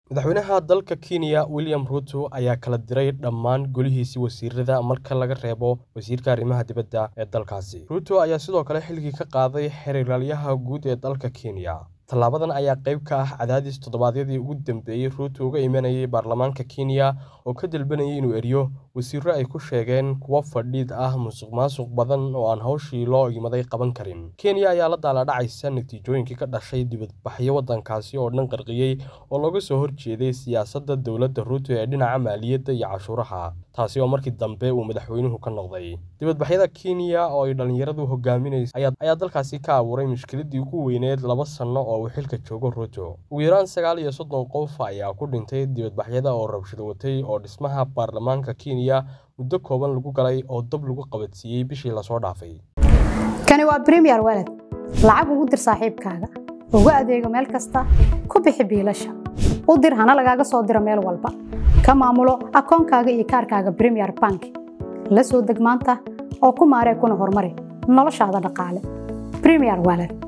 madaxweynaha dalka kenya william ruto ayaa kala diray dhammaan golihiisii wasiirada marka laga reebo wasiirka arrimaha dibadda ee dalkaasi ruto ayaa sidoo kale xilkii ka qaaday xeeralyaha guud ee dalka kenya tallaabadan ayaa qayb ka ah cadaadis toddobaadyadii ugu dambeeyey ruuto uga imanayay baarlamaanka kenya oo ka dalbanayay inuu eriyo wasiirro ay ku sheegeen kuwo fadhiid ah musuq maasuq badan oo aan hawshii loo imaday qaban karin kenya ayaa la daaladhacaysa natiijooyinkii ka dhashay dibadbaxyo waddankaasi oo dhan qarqiyey oo looga soo horjeeday siyaasadda dowladda ruuto ee dhinaca maaliyadda iyo cashuuraha taasi oo markii dambe uu madaxweynuhu ka noqday dibadbaxyada kenya oo ay dhallinyaradu hogaaminaysa ayaa dalkaasi ka abuuray mushkiladii ugu weyneed laba sanno oo uu xilka joogo ruuto ugu yaraan sagaal iyo soddon qof ayaa ku dhintay dibadbaxyada oo rabshado watay oo dhismaha baarlamaanka kenya muddo kooban lagu galay oo dab lagu qabadsiiyey bishii lasoo dhaafay kani waa bremiyer walad lacag ugu dir saaxiibkaaga ugu adeego meel kasta ku bixi biilasha u dir hana lagaaga soo diro meel walba ka maamulo akoonkaaga iyo kaarkaaga bremiyer bank la soo deg maanta oo ku maaree kuna horumari noloshaada dhaqaale bremiyer walad